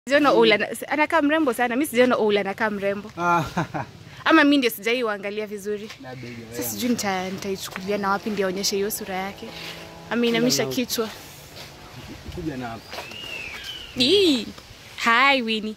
Sijaona Ola na- anakaa mrembo sana. Mimi sijaona Ola anakaa mrembo. Ah, Ama mimi ndio sijai uangalia vizuri. labda hiyo, Sasa eh. sijui nita nitaichukulia na wapi ndio aonyeshe hiyo sura yake. Ameinamisha kichwa. Kuja na hapa. Ii. Hi Winnie.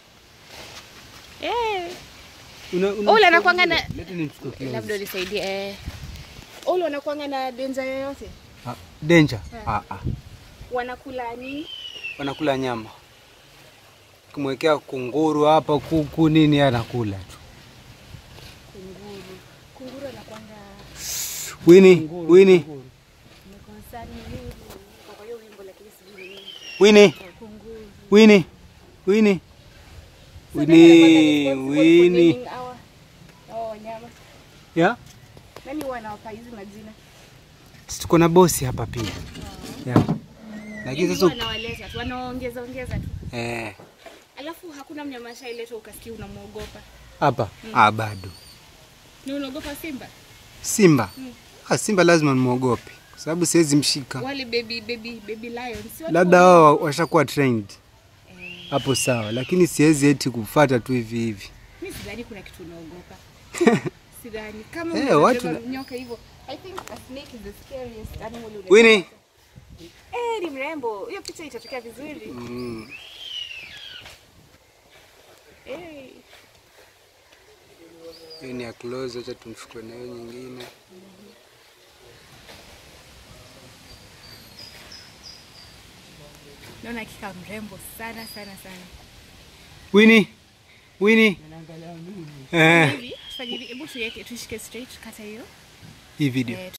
Eh. Una- una- Ola anakuanga na Leta nimchukue close. labda unisaidie eh. Ola wanakuanga na denja yoyote? Ah, Danger. Ah, ah. Wanakula nini? Wanakula nyama. Kumwekea kunguru hapa, kuku nini, yeye anakula tu. Kunguru. Kunguru anakuanga Wini, Wini, mekonsani nini? Kwa hiyo wimbo lakini sijui ni nini. Wini, Kunguru. Wini, Wini. So Wini, nani anakuanga responsible for Wini. naming hawa- hawa wanyama? Ya? Nani huwa anawapa hizi majina? Si tuko na bosi hapa pia. Ya. Lakini Yaani sasa wanawaleta tu, wanaongeza ongeza tu. eh Alafu hakuna mnyama ashailetwa ukasikia unamwogopa. hapa ah, bado. Ni unaogopa simba? Simba. Ah, Simba lazima nimwogope kwa sababu siwezi mshika. Wale baby baby baby lions. si watu Labda wa- wao washakuwa trained. Hapo sawa, lakini siwezi eti kufuata tu hivi hivi. Mimi sidhani kuna kitu unaogopa. Sidhani. Kama Eh, unaweza watu beba na- nyoka hivyo. I think a snake is the scariest animal unaweza Winnie. pata. Eh, ni mrembo. Hiyo picha itatokea vizuri. Mm. Eh. Hii ni ya close, acha tumchukue na hiyo nyingine. Naona hakika mrembo sana sana sana. Winnie, Winnie. Eh, Hivi, tufanye hivi, hebu tuweke tuishike straight kata hiyo. hii video. Eh,